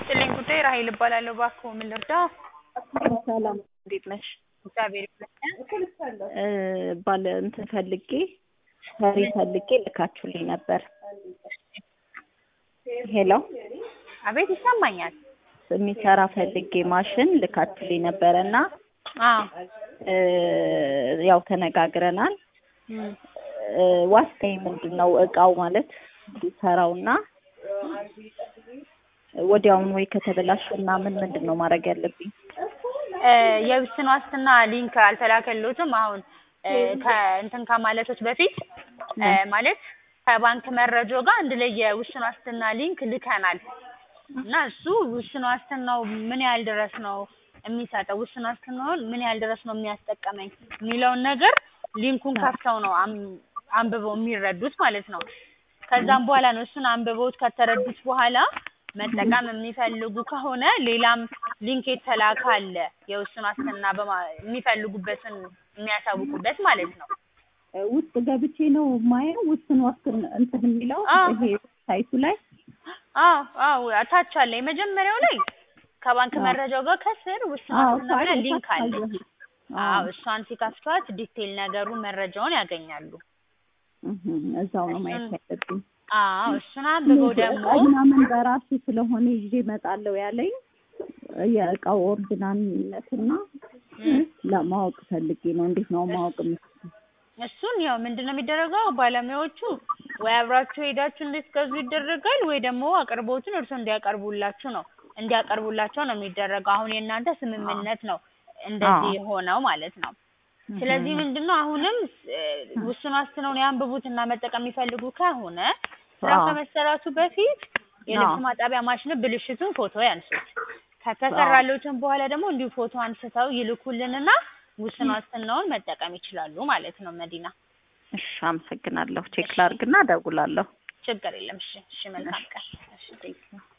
ይስጥልኝ ጉዳይ ራሔል እባላለሁ። እባክዎ ምን ልርዳ? ሰላም እንዴት ነሽ? እግዚአብሔር ይመስገን። እ ባለ እንትን ፈልጌ ሰሪ ፈልጌ ልካችሁልኝ ነበር። ሄሎ አቤት ይሰማኛል። የሚሰራ ፈልጌ ማሽን ልካችሁልኝ ነበረ እና አዎ እ ያው ተነጋግረናል። እም፣ እ ዋስታዬ ምንድን ነው? እቃው ማለት ሰራውና ወዲያውኑ ወይ ከተበላሸና ምን ምንድን ነው ማድረግ ያለብኝ? እ የውስን ዋስትና ሊንክ አልተላከልዎትም? አሁን እ ከእንትን ከማለቶች በፊት እ ማለት ከባንክ መረጃው ጋር አንድ ላይ የውስን ዋስትና ሊንክ ልከናል እና እሱ ውስን ዋስትናው ምን ያህል ድረስ ነው የሚሰጠው፣ ውስን ዋስትናውን ምን ያህል ድረስ ነው የሚያስጠቀመኝ የሚለውን ነገር ሊንኩን ከፍተው ነው አም- አንብበው የሚረዱት ማለት ነው። ከዛም በኋላ ነው እሱን አንብበውት ከተረዱት በኋላ መጠቀም የሚፈልጉ ከሆነ ሌላም ሊንክ የተላከ አለ የውስን ዋስትና በማ የሚፈልጉበትን የሚያሳውቁበት ማለት ነው። ውስጥ ገብቼ ነው ማየው ውስን ዋስትና እንትን የሚለው አዎ። ይሄ ሳይቱ ላይ አዎ አዎ ታች አለ የመጀመሪያው ላይ ከባንክ አዎ። መረጃው ጋር ከስር ውስን አዎ ዋስትና ብላ ሳይ- ሊንክ አለች። አዎ አዎ እሷን ሲከፍቷት ዲቴል ነገሩ መረጃውን ያገኛሉ። እህ፣ እዛው ነው ማየት እሱን- ያለብኝ። አዎ እሱን አንብበው ደግሞ እቃ ምናምን በራሱ ስለሆነ ይዤ እመጣለሁ ያለኝ የእቃው ኦሪጂናልነትና እም፣ ለማወቅ ፈልጌ ነው። እንዴት ነው ማወቅ የምችለው? እሱን ያው ምንድን ነው የሚደረገው ባለሙያዎቹ ወይ አብራችሁ ሄዳችሁ እንድትገዙ ይደረጋል ወይ ደግሞ አቅርቦቱን እርሶ እንዲያቀርቡላችሁ ነው እንዲያቀርቡላቸው ነው የሚደረገው። አሁን የእናንተ ስምምነት ነው እንደዚህ አዎ። የሆነው ማለት ነው። ስለዚህ ምንድን ነው አሁንም እ ውስን ዋስትናውን ያንብቡት እና መጠቀም የሚፈልጉ ከሆነ ስራው አዎ። ከመሰራቱ በፊት የልብስ አዎ። ማጠቢያ ማሽን ብልሽቱን ፎቶ ያንሱት። ከተሰራለትም በኋላ ደግሞ እንዲሁ ፎቶ አንስተው ይልኩልንና ውስን ዋስትናውን መጠቀም ይችላሉ ማለት ነው። መዲና እሺ፣ አመሰግናለሁ። ቼክ ላድርግና እደውላለሁ። ችግር የለም። እሺ፣ እሺ፣ መልካም ቀን። እሺ